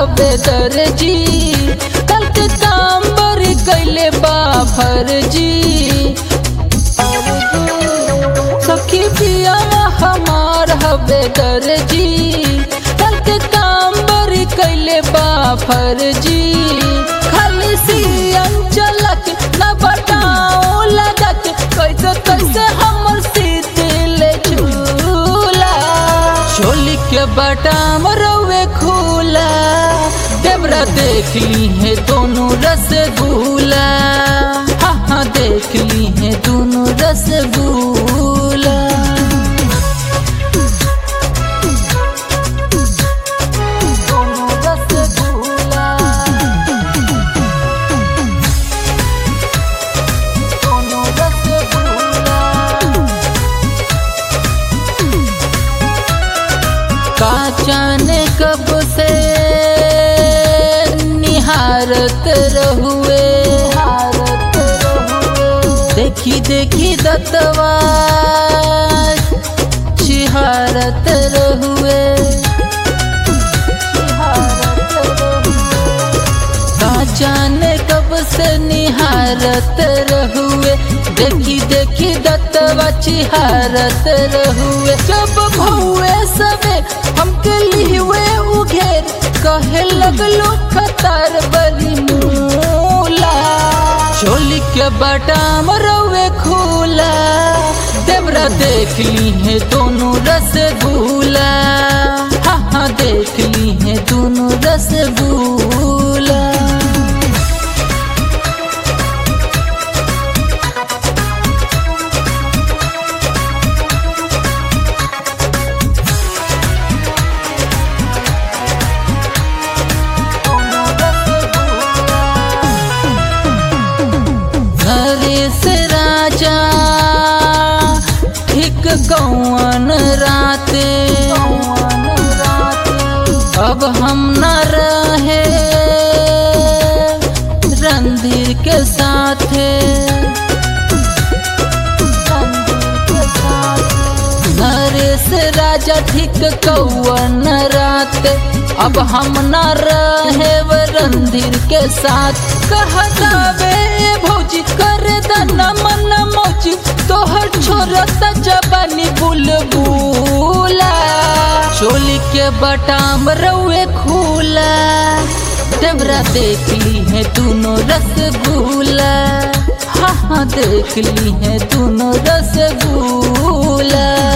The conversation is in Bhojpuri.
हवे दर्जी कल के काम बड़ी कैले बा फर्जी सखी पिया हमार हवे दर्जी कल के काम बड़ी कैले बा फर्जी खाली सीएम चलक न बताओ लगक कैसे कैसे हमर सीतिल झूला चोली के बटाम रवे खोला देवरा देख ली है दोनों रसगुल्ला हाँ हाँ देख ली है दोनों रसगुल्ला दोनों रसगुल्ला दोनों रसगुल्ला का जाने कब से निहारत रहुए देखी देखी दतवा चिहारत रहुए का जाने कब से निहारत रहुए देखी देखी दत्तवा चिहारत रहुए जब भौए सबे हमके लिहुए उघेर कहे लगलो खतर बली मूला चोली के बटाम रहुए खोला देवरा देख ली है दोनों रसगुल्ला हाँ हाँ देख ली है दोनों रसगुल्ला नरेश राजा ठीक कौन राते अब हम न रहे रणधीर के साथे नरेश राजा ठीक कौन रात अब हम न रहे रणधीर के साथ कहतावे भौजी कर दना मन मौजी तोहर छोरत जबानी बुलबुला चोली के बटाम रउए खूला देवरा देख ली है दोनों रसगुल्ला हाँ हाँ देख ली है दोनों रसगुल्ला